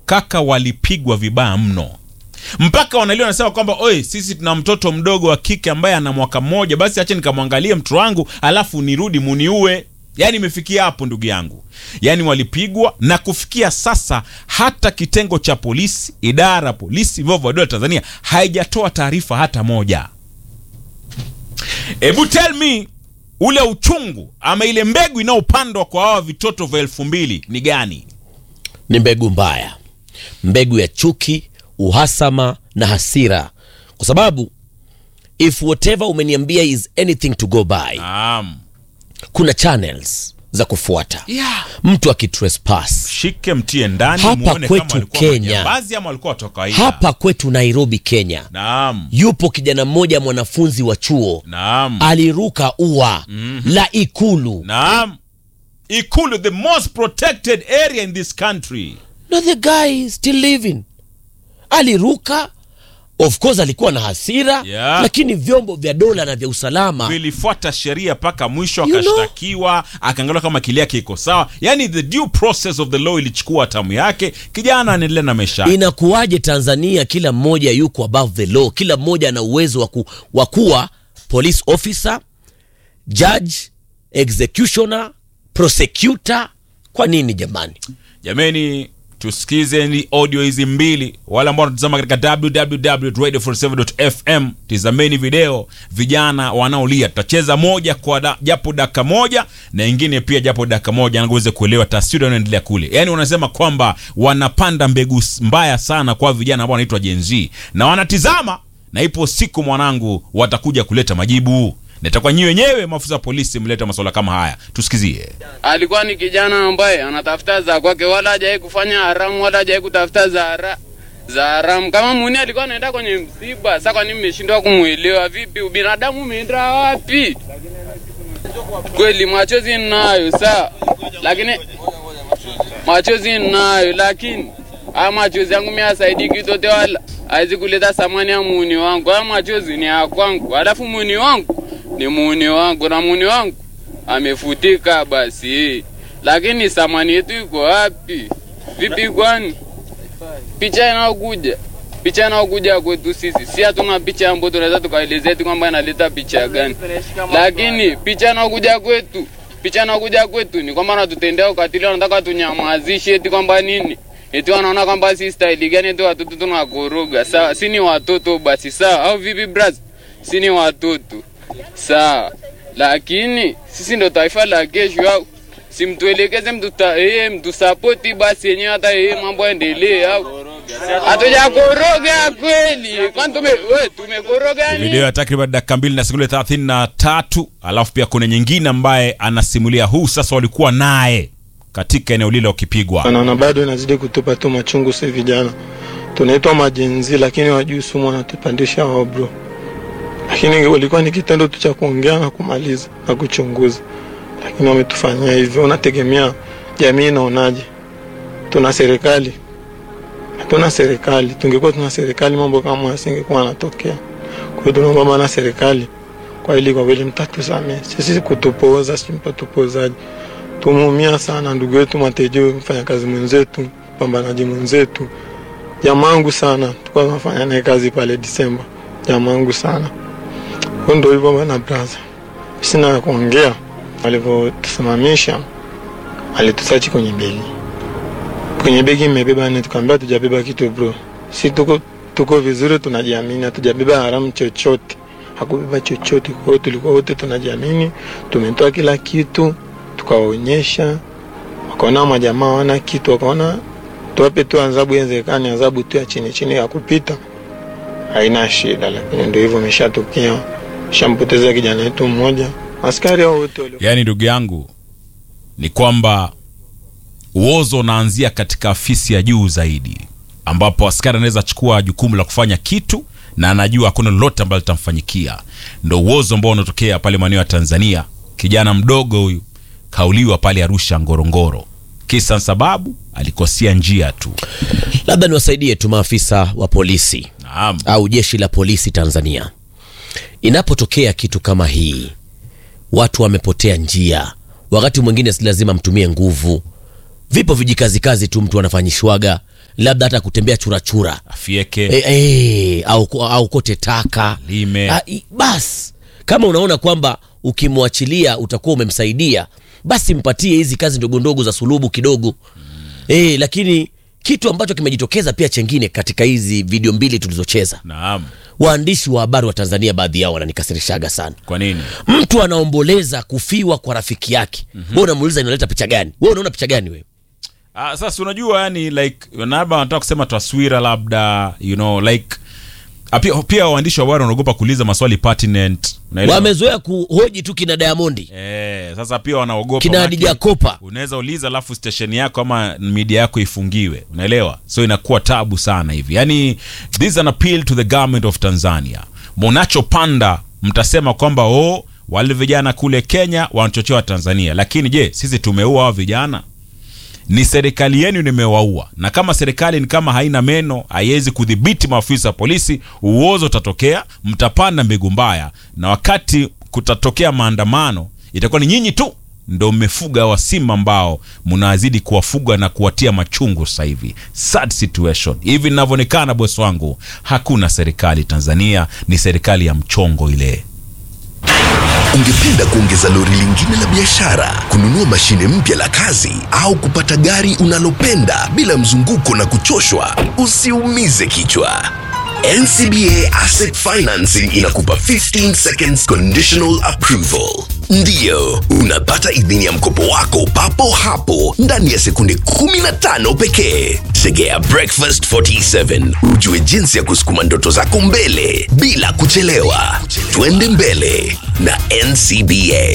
kaka walipigwa vibaya mno mpaka wanalia wanasema kwamba oi sisi tuna mtoto mdogo wa kike ambaye ana mwaka mmoja basi acha nikamwangalie mtoto wangu alafu nirudi muniue yaani imefikia hapo ndugu yangu yaani walipigwa na kufikia sasa hata kitengo cha polisi idara ya polisi vyombo vya dola tanzania haijatoa taarifa hata moja hebu tell me ule uchungu ama ile mbegu inayopandwa kwa hawa vitoto vya elfu mbili ni gani ni mbegu mbaya mbegu ya chuki uhasama na hasira kwa sababu if whatever umeniambia is anything to go by naam kuna channels za kufuata yeah. mtu akitrespass shike mtie ndani Hapa muone kwetu kama walikuwa Kenya. majambazi ama walikuwa watu wa kawaida hapa kwetu nairobi kenya naam yupo kijana mmoja mwanafunzi wa chuo naam aliruka ua la ikulu naam ikulu the most protected area in this country na the guy is still living aliruka of course alikuwa na hasira Yeah. lakini vyombo vya dola na vya usalama vilifuata sheria mpaka mwisho You know? akashtakiwa akaangaliwa kama kili yake iko sawa yani the due process of the law ilichukua tamu yake kijana anaendelea na maisha yake. inakuwaje tanzania kila mmoja yuko above the law kila mmoja ana uwezo wa ku- wa kuwa police officer judge executioner prosecutor kwa nini jamani jameni tusikize ni audio hizi mbili wale ambao wanatazama katika www.radio47.fm tizameni video vijana wanaolia tutacheza moja kwa da, japo dakika moja na ingine pia japo dakika moja anaweze kuelewa taswira inayoendelea kule yaani wanasema kwamba wanapanda mbegu s- mbaya sana kwa vijana ambao wanaitwa jenz na wanatizama na ipo siku mwanangu watakuja kuleta majibu na itakuwa nyi wenyewe maafisa wa polisi mleta masuala kama haya tusikizie alikuwa ni kijana ambaye anatafuta za kwake, wala hajawahi kufanya haramu, wala hajawahi kutafuta za hara za haramu. Kama muni alikuwa anaenda kwenye msiba, sasa kwa nini mmeshindwa kumwelewa? Vipi, ubinadamu umeenda wapi? Kweli machozi ninayo sawa, lakini machozi ninayo, lakini haya machozi yangu mimi hasaidii kitote, wala haizi kuleta thamani ya muuni wangu. Haya machozi ni ya kwangu, alafu muuni wangu ni muuni wangu, na muuni wangu amefutika basi, lakini thamani yetu iko wapi? Vipi kwani picha inayokuja picha inayokuja kwetu sisi, si hatuna picha ambayo tunaweza tukaelezea eti kwamba inaleta picha gani, lakini picha inayokuja kwetu picha inayokuja kwetu ni kwamba wanatutendea ukatili, wanataka tunyamazishe eti kwamba nini eti wanaona kwamba si staili gani eti watoto tunakoroga. Sawa, si ni watoto basi, sawa au vipi bras? Si ni watoto sawa, lakini sisi ndo taifa la kesho au simtuelekeze mtuta eh, mtusapoti basi yenyewe hata yeye mambo yaendelee au hatujakoroga kweli, kwani tume we, tumekoroga nini? video ya takriban dakika mbili na sekunde thelathini na tatu alafu pia kuna nyingine ambaye anasimulia huu sasa walikuwa naye katika eneo lile wakipigwa naona bado inazidi kutupa tu machungu si vijana tunaitwa majenzi lakini wajui sumu wanatupandisha wao bro lakini walikuwa ni kitendo tu cha kuongea na kumaliza na kuchunguza lakini wametufanyia hivyo unategemea jamii inaonaje tuna serikali hatuna serikali tungekuwa tuna serikali mambo kama yasingekuwa yanatokea kwa hiyo tunaomba bana serikali kwa ili kwa kweli mtatusamee sisi kutupoza si mpatupozaji tumeumia sana ndugu yetu Matejo, mfanyakazi mwenzetu, mpambanaji mwenzetu, jamangu sana, tulikuwa tunafanya naye kazi pale Disemba, jamangu sana. Kwa ndo hivyo bana braza, sina ya kuongea. Walivyotusimamisha alitusachi kwenye begi, kwenye begi mmebeba nini? Tukaambia tujabeba kitu bro, si tuko tuko vizuri, tunajiamini, hatujabeba haramu chochote, hakubeba chochote. Kwa hiyo tulikuwa wote tunajiamini, tumetoa kila kitu tukawaonyesha, wakaona majamaa wana kitu, wakaona tuwape tu adhabu iwezekani, adhabu tu ya chini chini ya kupita, haina shida. Lakini ndio hivyo, imeshatokea, shampoteza kijana wetu mmoja. Askari hao wote walio yaani ndugu yangu ni kwamba uozo unaanzia katika afisi ya juu zaidi ambapo askari anaweza chukua jukumu la kufanya kitu na anajua hakuna lolote ambalo litamfanyikia ndo uozo ambao unatokea pale maeneo ya tanzania kijana mdogo huyu kauliwa pale arusha ngorongoro kisa na sababu alikosea njia tu labda niwasaidie tu maafisa wa polisi naam au jeshi la polisi tanzania inapotokea kitu kama hii watu wamepotea njia wakati mwingine si lazima mtumie nguvu vipo vijikazikazi tu mtu anafanyishwaga labda hata kutembea churachura afieke e, e, au, au kote taka Lime. Ah, i- basi kama unaona kwamba ukimwachilia utakuwa umemsaidia basi mpatie hizi kazi ndogo ndogo za sulubu kidogo e, lakini kitu ambacho kimejitokeza pia chengine katika hizi video mbili tulizocheza naam waandishi wa habari wa tanzania baadhi yao wananikasirishaga sana kwa nini mtu anaomboleza kufiwa kwa rafiki yake mm-hmm. we unamuuliza inaleta picha gani we unaona picha gani wewe Ah, sasa unajua yani like labda wanataka kusema taswira labda you know like ah, pia, pia waandishi wa habari wanaogopa kuuliza maswali pertinent unaelewa? wamezoea kuhoji tu kina diamondi Eh, sasa pia wanaogopa kina manake Hadija Kopa unaweza uliza alafu station yako ama media yako ifungiwe unaelewa so inakuwa tabu sana hivi yani this is an appeal to the government of tanzania mnachopanda mtasema kwamba oh, wale vijana kule kenya wanachochewa tanzania lakini je sisi tumeua hao vijana ni serikali yenu nimewaua na kama serikali ni kama haina meno haiwezi kudhibiti maafisa wa polisi uozo utatokea mtapanda mbegu mbaya na wakati kutatokea maandamano itakuwa ni nyinyi tu ndo mmefuga wasimba ambao mnazidi kuwafuga na kuwatia machungu sasa hivi sad situation hivi inavyoonekana bosi wangu hakuna serikali tanzania ni serikali ya mchongo ile Ungependa kuongeza lori lingine la biashara, kununua mashine mpya la kazi, au kupata gari unalopenda bila mzunguko na kuchoshwa? Usiumize kichwa. NCBA Asset Financing inakupa 15 seconds conditional approval. Ndiyo, unapata idhini ya mkopo wako papo hapo ndani ya sekunde 15 pekee. Segea Breakfast 47 ujue jinsi ya kusukuma ndoto zako mbele bila kuchelewa. Twende mbele na NCBA.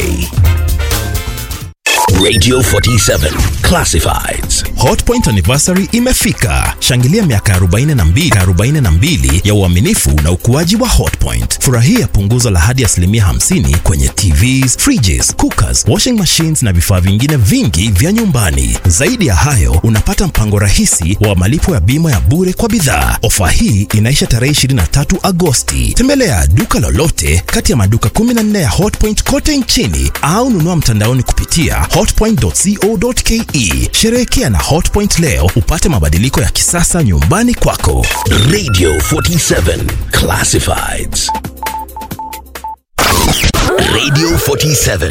Radio 47 Classifieds. hotpoint anniversary imefika shangilia miaka 42 42 ya uaminifu na ukuaji wa hotpoint furahia punguzo la hadi asilimia 50 kwenye tvs fridges cookers washing machines na vifaa vingine vingi vya nyumbani zaidi ya hayo unapata mpango rahisi wa malipo ya bima ya bure kwa bidhaa ofa hii inaisha tarehe 23 agosti tembelea duka lolote kati ya maduka 14 ya hotpoint kote nchini au nunua mtandaoni kupitia hotpoint.co.ke sherehekea na hotpoint leo upate mabadiliko ya kisasa nyumbani kwako Radio 47 Classifieds. Radio 47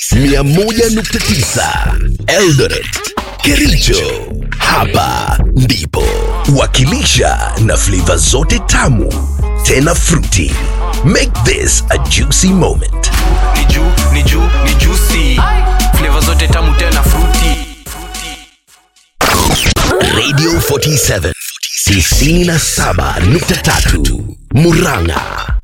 101.9 Eldoret Kericho. Hapa ndipo wakilisha na flavor zote tamu tena fruity. Make this a juicy moment. ni juu ni juu ni juicy flavor zote tamu tena fruity Radio 47 97.3 Muranga